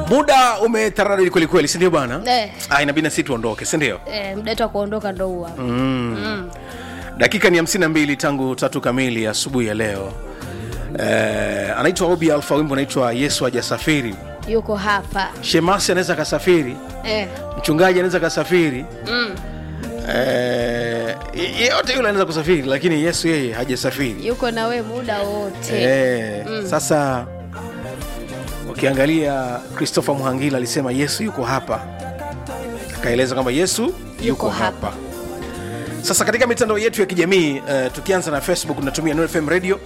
muda umetaradadi kwelikweli sindio bwana Eh. ah, inabidi na sisi tuondoke sindio eh, muda wetu wa kuondoka ndo huwa mm. dakika ni 52 tangu tatu kamili asubuhi ya leo eh, anaitwa obi alfa wimbo anaitwa yesu hajasafiri yuko hapa shemasi anaweza akasafiri eh. mchungaji anaweza akasafiri mm. eh, yeyote yule anaweza kusafiri lakini yesu yeye hajasafiri yuko na we muda wote eh, sasa ukiangalia christopher muhangila alisema yesu yuko hapa akaeleza kwamba yesu yuko, Yuko hapa. sasa katika mitandao yetu ya kijamii uh, tukianza na facebook tunatumia Nuru fm radio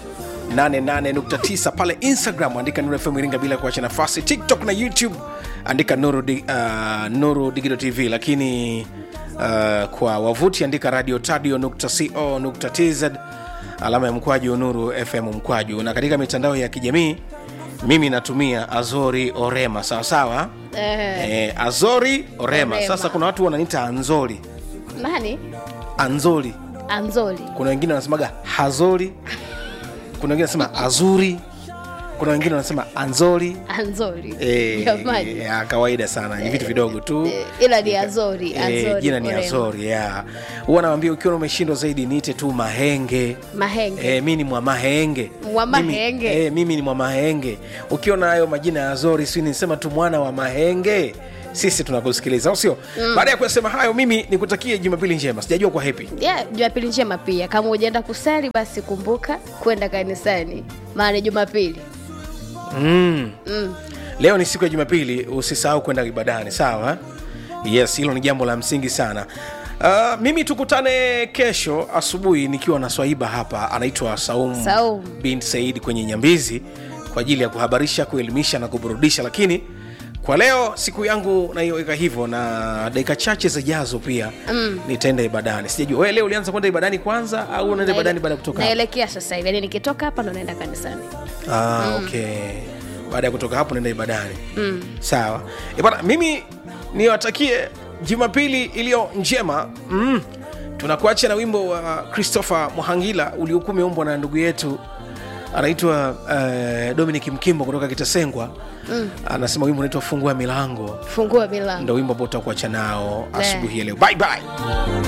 88.9 pale instagram andika Nuru fm iringa bila kuacha nafasi tiktok na youtube andika nuru, di, uh, nuru digital tv lakini uh, kwa wavuti andika radio tadio co tz alama ya mkwaju nuru fm mkwaju na katika mitandao ya kijamii mimi natumia azori orema sawasawa eh. eh, azori orema. Orema. sasa kuna watu wananiita anzori nani anzori anzoli kuna wengine wanasemaga hazori kuna wengine wanasema azuri kuna wengine wanasema anzori anzoli Eh, jamani ya kawaida sana ni vitu vidogo tu Eh, ila ni azori Eh, azori jina ni Orema. azori ya huwa nawambia ukiwa umeshindwa zaidi niite tu mahenge mahenge E, mi ni mwa mahenge Mwa Mimi- mahenge. e, mimi ni mwa mahenge ukiona hayo majina ya zori si nisema tu mwana wa mahenge sisi tunakusikiliza au sio mm. baada ya kuyasema hayo mimi nikutakie jumapili njema sijajua kwa hepi yeah, jumapili njema pia kama ujaenda kusali basi kumbuka kwenda kanisani maana ni jumapili mm. mm. leo ni siku ya jumapili usisahau kwenda ibadani sawa yes hilo ni jambo la msingi sana Uh, mimi tukutane kesho asubuhi nikiwa na swaiba hapa anaitwa saum, Saum. bin said kwenye nyambizi kwa ajili ya kuhabarisha kuelimisha na kuburudisha lakini kwa leo siku yangu naiweka hivyo na dakika chache zijazo pia mm. nitaenda ibadani sijajua we leo ulianza kwenda ibadani kwanza au unaenda ibadani baada ya kutoka hapa? naelekea sasa hivi yani nikitoka hapa ndo naenda kanisani Ah, okay. Baada ya kutoka hapo naenda ibadani mm. Sawa e bana, mimi niwatakie Jumapili iliyo njema mm. Tunakuacha na wimbo wa Christopher Muhangila uliokuwa umeumbwa na ndugu yetu anaitwa uh, Dominic Mkimbo kutoka Kitasengwa mm. Anasema wimbo unaitwa fungua milango, fungua milango ndo wimbo ambao tutakuacha nao asubuhi ya leo. Bye bye.